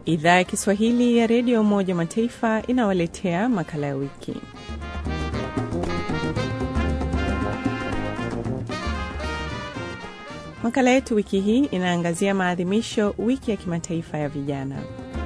Idhaa ya Kiswahili ya Redio Umoja Mataifa inawaletea makala ya wiki. Makala yetu wiki hii inaangazia maadhimisho wiki ya kimataifa ya vijana.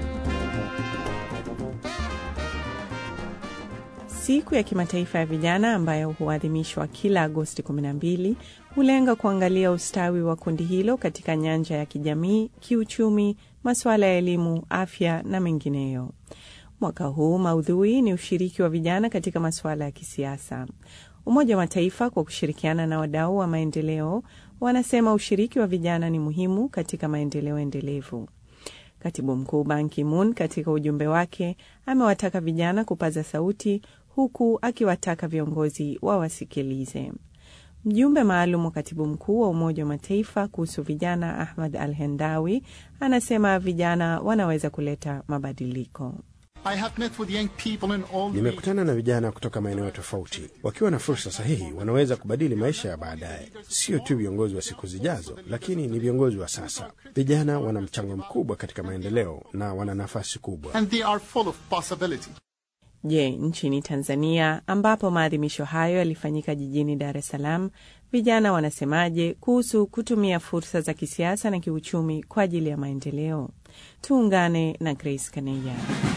Siku ya kimataifa ya vijana ambayo huadhimishwa kila Agosti 12 hulenga kuangalia ustawi wa kundi hilo katika nyanja ya kijamii, kiuchumi, masuala ya elimu, afya na mengineyo. Mwaka huu maudhui ni ushiriki wa vijana katika masuala ya kisiasa. Umoja wa Mataifa kwa kushirikiana na wadau wa maendeleo wanasema ushiriki wa vijana ni muhimu katika maendeleo endelevu. Katibu mkuu Ban Ki-moon katika ujumbe wake amewataka vijana kupaza sauti huku akiwataka viongozi wawasikilize. Mjumbe maalum wa katibu mkuu wa Umoja wa Mataifa kuhusu vijana Ahmad Al Hendawi anasema vijana wanaweza kuleta mabadiliko. Nimekutana na vijana kutoka maeneo tofauti. Wakiwa na fursa sahihi, wanaweza kubadili maisha ya baadaye. Sio tu viongozi wa siku zijazo, lakini ni viongozi wa sasa. Vijana wana mchango mkubwa katika maendeleo na wana nafasi kubwa. Je, nchini Tanzania ambapo maadhimisho hayo yalifanyika jijini Dar es Salaam, vijana wanasemaje kuhusu kutumia fursa za kisiasa na kiuchumi kwa ajili ya maendeleo? Tuungane na Grace Kaneya.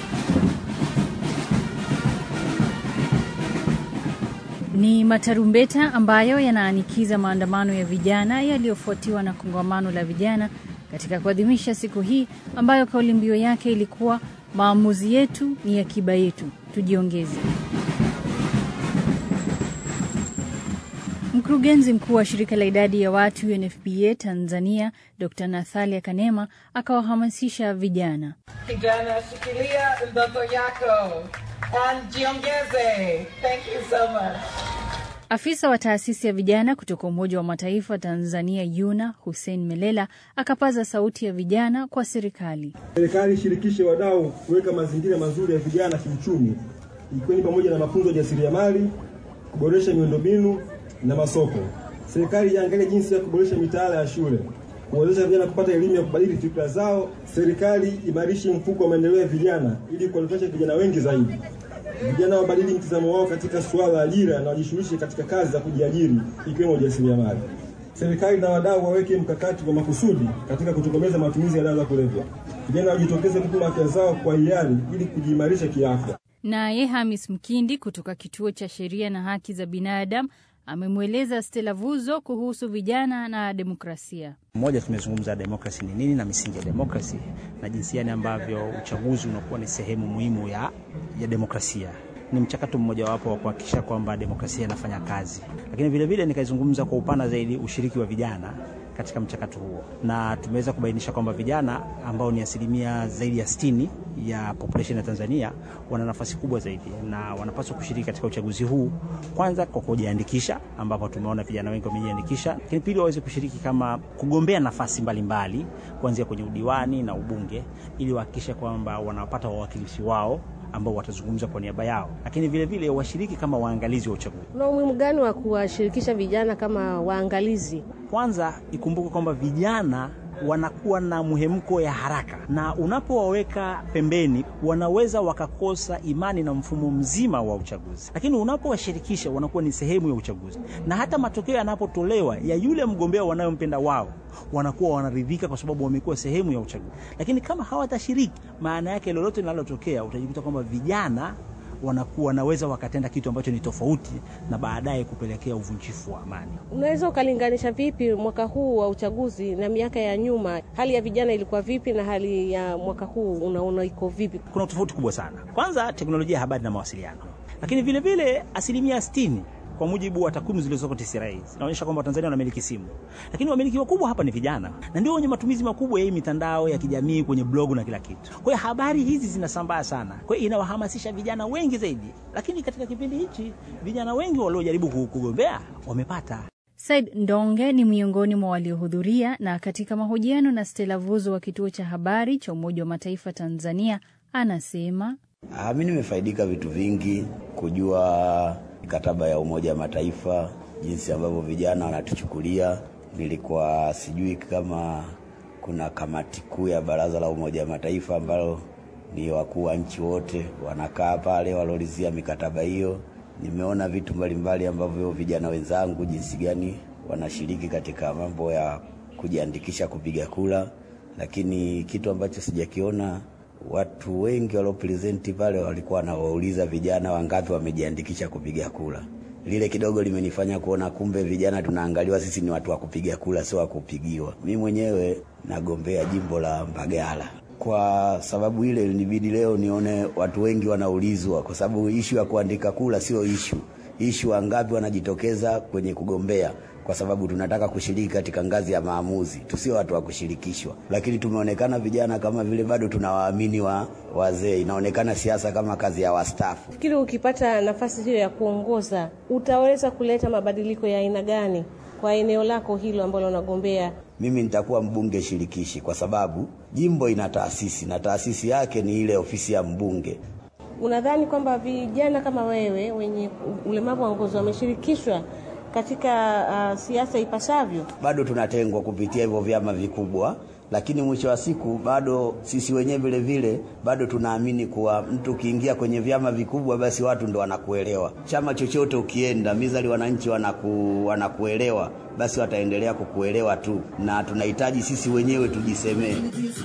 Ni matarumbeta ambayo yanaanikiza maandamano ya vijana yaliyofuatiwa na kongamano la vijana katika kuadhimisha siku hii ambayo kauli mbiu yake ilikuwa maamuzi yetu ni akiba yetu, tujiongeze. Mkurugenzi mkuu wa shirika la idadi ya watu UNFPA Tanzania, Dr. Nathalia Kanema akawahamasisha vijana, kijana, shikilia ndoto yako and jiongeze. Thank you so much. Afisa wa taasisi ya vijana kutoka Umoja wa Mataifa Tanzania YUNA Hussein Melela akapaza sauti ya vijana kwa serikali. Serikali ishirikishe wadau kuweka mazingira mazuri ya vijana kiuchumi, ikiwa ni pamoja na mafunzo ya jasiriamali, kuboresha miundombinu na masoko. Serikali iangalie jinsi ya kuboresha mitaala ya shule, kuwezesha vijana kupata elimu ya kubadili fikra zao. Serikali imarishe mfuko wa maendeleo ya vijana ili kuwanufaisha vijana wengi zaidi. Vijana wabadili mtazamo wao katika suala la ajira na wajishughulishe katika kazi za kujiajiri ikiwemo ujasiriamali. Serikali na wadau waweke mkakati wa makusudi katika kutokomeza matumizi ya dawa za kulevya. Vijana wajitokeze kupima afya zao kwa hiari ili kujiimarisha kiafya. Naye Hamis Mkindi kutoka Kituo cha Sheria na Haki za Binadamu amemweleza Stella Vuzo kuhusu vijana na demokrasia. Mmoja, tumezungumza demokrasi ni nini na misingi ya demokrasi na jinsi gani ambavyo uchaguzi unakuwa ni sehemu muhimu ya, ya demokrasia. Ni mchakato mmojawapo wa kuhakikisha kwamba demokrasia inafanya kazi, lakini vilevile nikaizungumza kwa upana zaidi ushiriki wa vijana katika mchakato huo, na tumeweza kubainisha kwamba vijana ambao ni asilimia zaidi ya sitini ya population ya Tanzania wana nafasi kubwa zaidi na wanapaswa kushiriki katika uchaguzi huu, kwanza kwa kujiandikisha, ambapo tumeona vijana wengi wamejiandikisha, lakini pili waweze kushiriki kama kugombea nafasi mbalimbali kuanzia kwenye udiwani na ubunge, ili wahakikishe kwamba wanapata wawakilishi wao ambao watazungumza kwa niaba yao, lakini vile vile washiriki kama waangalizi wa uchaguzi. Kuna umuhimu gani wa kuwashirikisha vijana kama waangalizi? Kwanza ikumbuke kwamba vijana wanakuwa na muhemko ya haraka, na unapowaweka pembeni wanaweza wakakosa imani na mfumo mzima wa uchaguzi, lakini unapowashirikisha wanakuwa ni sehemu ya uchaguzi, na hata matokeo yanapotolewa ya yule mgombea wanayompenda wao wanakuwa wanaridhika kwa sababu wamekuwa sehemu ya uchaguzi. Lakini kama hawatashiriki, maana yake lolote linalotokea utajikuta kwamba vijana wanakuwa wanaweza wakatenda kitu ambacho ni tofauti na baadaye kupelekea uvunjifu wa amani. Unaweza ukalinganisha vipi mwaka huu wa uchaguzi na miaka ya nyuma? Hali ya vijana ilikuwa vipi na hali ya mwaka huu unaona iko vipi? Kuna tofauti kubwa sana. Kwanza teknolojia ya habari na mawasiliano, lakini vile vile asilimia sitini kwa mujibu wa takwimu zilizoko TCRA zinaonyesha kwamba Watanzania wanamiliki simu, lakini wamiliki wakubwa hapa ni vijana, na ndio wenye matumizi makubwa ya hii mitandao ya kijamii kwenye blogu na kila kitu. Kwa hiyo habari hizi zinasambaa sana, kwa hiyo inawahamasisha vijana wengi zaidi. Lakini katika kipindi hichi vijana wengi waliojaribu kugombea wamepata. Said Ndonge ni miongoni mwa waliohudhuria, na katika mahojiano na Stella Vuzo wa kituo cha habari cha Umoja wa Mataifa Tanzania anasema mi nimefaidika vitu vingi, kujua mikataba ya Umoja wa Mataifa, jinsi ambavyo vijana wanatuchukulia. Nilikuwa sijui kama kuna kamati kuu ya Baraza la Umoja wa Mataifa ambalo ni wakuu wa nchi wote wanakaa pale walolizia mikataba hiyo. Nimeona vitu mbalimbali ambavyo vijana wenzangu jinsi gani wanashiriki katika mambo ya kujiandikisha kupiga kura, lakini kitu ambacho sijakiona, watu wengi waliopresenti pale walikuwa wanawauliza vijana wangapi wamejiandikisha kupiga kura. Lile kidogo limenifanya kuona kumbe vijana tunaangaliwa sisi ni watu wa kupiga kura, sio wa kupigiwa. Mi mwenyewe nagombea jimbo la Mbagala. Kwa sababu ile ilinibidi leo nione watu wengi wanaulizwa, kwa sababu ishu ya kuandika kura sio ishu. Ishu wangapi wanajitokeza kwenye kugombea, kwa sababu tunataka kushiriki katika ngazi ya maamuzi, tusio watu wa kushirikishwa. Lakini tumeonekana vijana kama vile bado tunawaamini wa wazee, inaonekana siasa kama kazi ya wastaafu. Fikiri ukipata nafasi hiyo ya kuongoza utaweza kuleta mabadiliko ya aina gani kwa eneo lako hilo ambalo unagombea? Mimi nitakuwa mbunge shirikishi kwa sababu jimbo ina taasisi na taasisi yake ni ile ofisi ya mbunge. Unadhani kwamba vijana kama wewe wenye ulemavu wa ngozi wameshirikishwa katika uh, siasa ipasavyo? Bado tunatengwa kupitia hivyo vyama vikubwa, lakini mwisho wa siku bado sisi wenyewe vile vile bado tunaamini kuwa mtu ukiingia kwenye vyama vikubwa, basi watu ndo wanakuelewa. Chama chochote ukienda, mizali wananchi wanaku, wanakuelewa, basi wataendelea kukuelewa tu, na tunahitaji sisi wenyewe tujisemee.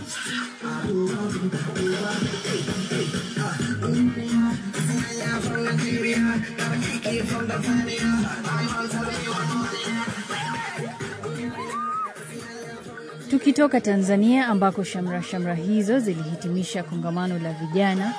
Tukitoka Tanzania ambako shamra shamra hizo zilihitimisha kongamano la vijana,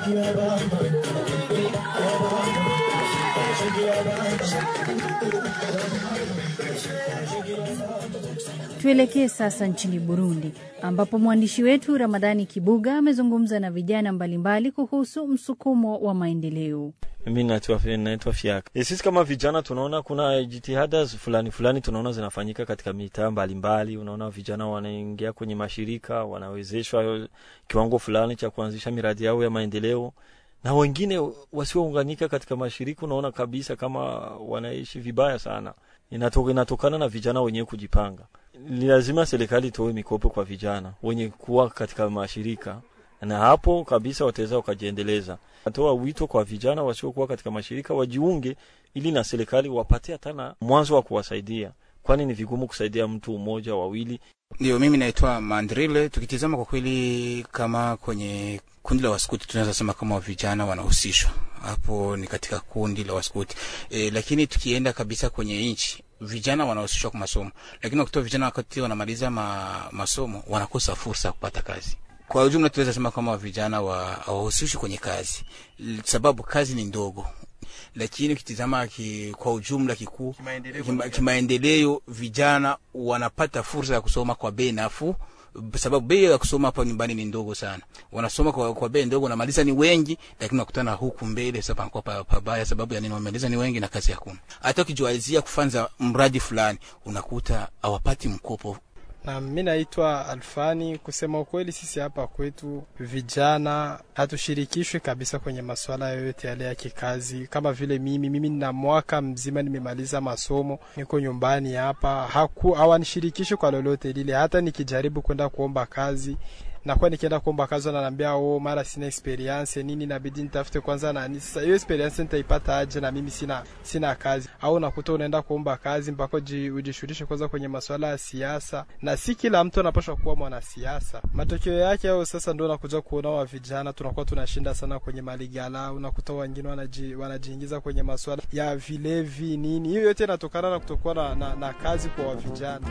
tuelekee sasa nchini Burundi ambapo mwandishi wetu Ramadhani Kibuga amezungumza na vijana mbalimbali kuhusu msukumo wa maendeleo. Mimi naitwa naitwa Fiaka. E, sisi kama vijana tunaona kuna jitihada fulani fulani tunaona zinafanyika katika mitaa mbalimbali. Unaona vijana wanaingia kwenye mashirika, wanawezeshwa kiwango fulani cha kuanzisha miradi yao ya maendeleo, na wengine wasiounganika katika mashirika, unaona kabisa kama wanaishi vibaya sana. Inatoka, inatokana na vijana wenyewe kujipanga. Ni lazima serikali itoe mikopo kwa vijana wenye kuwa katika mashirika na hapo kabisa wataweza wakajiendeleza. Natoa wito kwa vijana wasiokuwa katika mashirika wajiunge, ili na serikali wapate hata na mwanzo wa kuwasaidia, kwani ni vigumu kusaidia mtu mmoja wawili. Ndio, mimi naitwa Mandrile. Tukitizama kwa kweli, kama kwenye kundi la waskuti tunaweza sema kama vijana wanahusishwa hapo, ni katika kundi la waskuti e, lakini tukienda kabisa kwenye nchi vijana wanahusishwa kwa masomo, lakini wakati vijana wakati wanamaliza ma, masomo wanakosa fursa ya kupata kazi. Kwa ujumla tunaweza sema kama vijana hawahusishi kwenye kazi, sababu kazi ni ndogo, lakini ukitizama ki, kwa ujumla kikuu kimaendeleo, vijana wanapata fursa ya kusoma kwa bei nafuu, sababu bei ya kusoma hapa nyumbani ni ndogo sana. Wanasoma kwa, kwa bei ndogo, namaliza ni wengi, lakini nakutana huku mbele sasa panakuwa pabaya. Sababu ya nini? Wamaliza ni wengi na kazi hakuna. Hata ukijualizia kufanza mradi fulani, unakuta hawapati mkopo na mi naitwa Alfani. Kusema ukweli, sisi hapa kwetu vijana hatushirikishwi kabisa kwenye masuala yoyote yale ya kikazi. Kama vile mimi mimi nina mwaka mzima nimemaliza masomo, niko nyumbani hapa, haku hawanishirikishi kwa lolote lile. Hata nikijaribu kwenda kuomba kazi nakuwa nikienda kuomba kazi wananiambia oh, mara sina experience nini, inabidi nitafute kwanza nani. Sasa hiyo experience nitaipata aje na mimi sina sina kazi? Au unakuta unaenda kuomba kazi mpaka ujishughulishe kwanza kwenye masuala ya siasa, na si kila mtu anapaswa kuwa mwanasiasa. Matokeo yake au sasa ndio unakuja kuona wa vijana tunakuwa tunashinda sana kwenye maligala, unakuta wengine wanaji, wanajiingiza kwenye masuala ya vilevi nini. Hiyo yote inatokana na kutokuwa na, na, na kazi kwa vijana.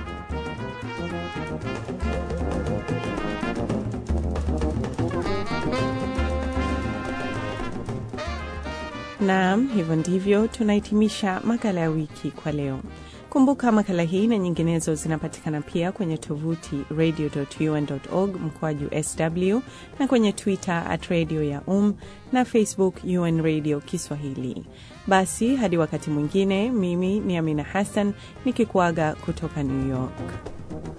Naam, hivyo ndivyo tunahitimisha makala ya wiki kwa leo. Kumbuka makala hii na nyinginezo zinapatikana pia kwenye tovuti radio.un.org mkoaju sw na kwenye Twitter at radio ya um na Facebook UN Radio Kiswahili. Basi hadi wakati mwingine, mimi ni Amina Hassan nikikuaga kutoka New York.